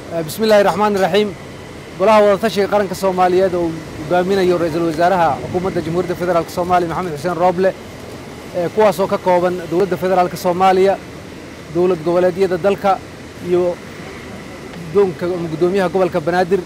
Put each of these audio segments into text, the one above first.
bismi illaahi raxmaan iraxiim golaha wadatashiga qaranka soomaaliyeed oo uu hogaaminayo ra-iisul wasaaraha xukuumadda jamhuuriyadda federaalk soomaaliya maxamed xuseen rooble kuwaasoo ka kooban dowladda federaalk soomaaliya dowlad goboleedyada dalka iyo guddoonka guddoomiyaha gobolka banaadir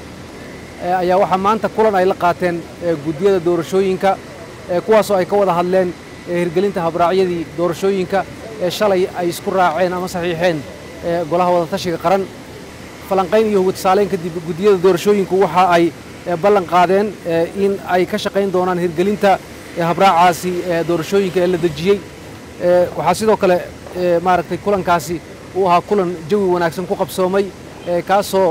ayaa waxaa maanta kulan ay la qaateen guddiyada doorashooyinka kuwaasoo ay ka wada hadleen hirgelinta habraacyadii doorashooyinka ee shalay ay isku raaceen ama saxiixeen golaha wadatashiga qaran falanqayn iyo hugudsaaleyn kadib guddiyada doorashooyinku waxa ay ballan qaadeen in ay ka shaqayn doonaan hirgelinta habraacaasi doorashooyinka ee la dejiyey waxaa sidoo kale maaragtay kulankaasi uu ahaa kulan jawi wanaagsan ku qabsoomay kaasoo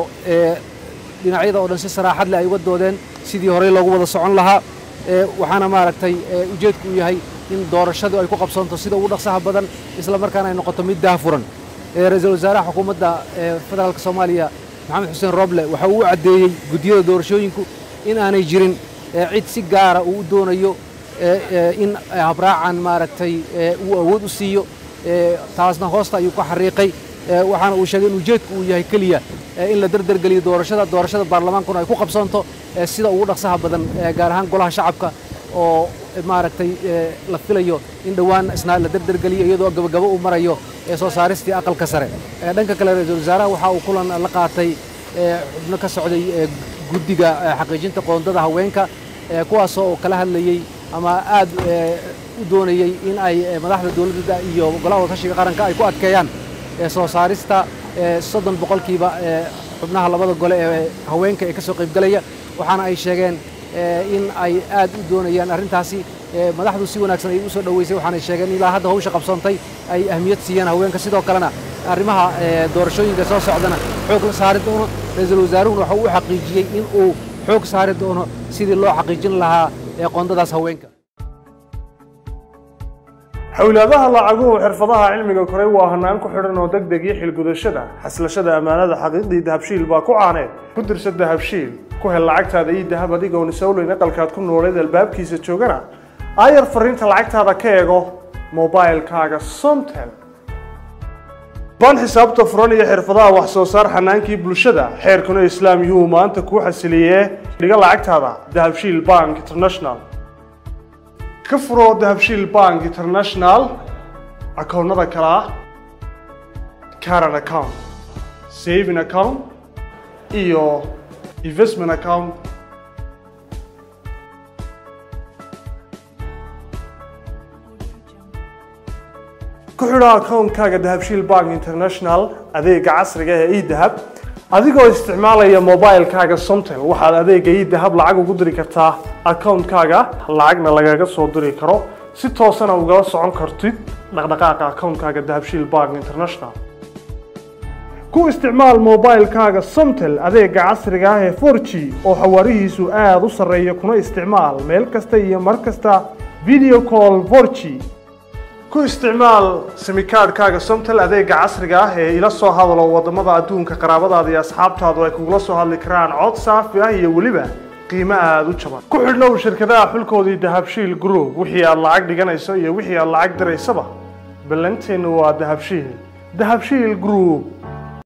dhinacyada oo dhan si saraaxad leh ay uga doodeen sidii horey loogu wada socon lahaa waxaana maaragtay ujeedku uu yahay in doorashadu ay ku qabsoonto sida ugu dhaqsaha badan isla markaana ay noqoto mid daahfuran ra-iisul wasaaraha xukuumadda federaalk soomaaliya maxamed xuseen roble waxa uu u caddeeyey guddiyada doorashooyinku in aanay jirin cid si gaara uu u doonayo in habraacan maaragtay uu awood u siiyo taasna hoosta ayuu ka xariiqay waxaana uu sheegay in ujeedku uu yahay keliya in la derdergeliyo doorashada doorashada baarlamaankuna ay ku qabsoonto sida ugu dhaqsaha badan gaar ahaan golaha shacabka oo maaragtay la filayo in dhowaan isna la derdergeliyo iyadoo gabagabo uu marayo soo saaristii aqalka sare dhanka kale ra-iisul wasaaraha waxa uu kulan la qaatay xubno ka socday guddiga xaqiijinta qoondada haweenka kuwaasoo kala hadlayey ama aad u doonayey in ay madaxda dowladda iyo golaha wadatashiga qaranka ay ku adkeeyaan soo saarista soddon boqolkiiba xubnaha labada gole ee haweenka ee ka soo qaybgalaya waxaana ay sheegeen in ay aad u doonayaan arrintaasi madaxdu si wanaagsan ay u soo dhoweysay waxaanay sheegeen ilaa hadda hawsha qabsoontay ay ahmiyad siiyeen haweenka sidoo kalena arrimaha doorashooyinka soo socdana xoog la saari doono ra-iisul wasaaruhuna waxa uu u xaqiijiyey in uu xoog saari doono sidii loo xaqiijin lahaa qoondadaas haweenka xowlaadaha lacaguhu xirfadaha cilmiga koray waa hanaan ku xidhan oo deg deg iyo xilgudashada xaslashada ammaanada xaqiiqdii dahabshiil baa ku caaneed ku dirsa dahabshiil ku hel lacagtaada iyo dahab adigoon isowleyn aqalkaad ku nooleed albaabkiisa joogana aayar fariinta lacagtaada ka eego mobailkaaga somtel baan xisaabta furan iyo xirfadaha wax soo saar xanaankii bulshada xeerkuna islaam yuhuu maanta kuu xasiliyee dhiga lacagtaada dahabshiil bank international ka furo dahabshiil bank international akoonnada kale ah caran account saving account iyo investment account ku xidho akoonkaaga dahabshiil bank international adeega casriga ee edahab adigoo isticmaalaya mobilkaaga somtel waxaad adeega idahab lacag ugu diri kartaa akoonkaaga lacagna lagaga soo diri karo si toosana ugala socon kartid dhaqdhaqaaqa akoonkaaga dahabshiil bank international ku isticmaal mobilkaaga somtel adeega casriga ah ee for g oo xawaarihiisu aada u sarreeya kuna isticmaal meel kasta iyo mar kasta video call for g ku isticmaal simikaadhkaaga somtel adeega casriga ah ee ila soo hadalo waddamada adduunka qaraabadaada iyo asxaabtaadu ay kugula soo hadli karaan cod saafi ah iyo weliba qiimo aada u jaban ku xidhnow shirkadaha xulkoodii dahabshiil group wixii aad lacag dhiganayso iyo wixii aad lacag diraysaba ballanteennu waa dahabshiil dahabshiil group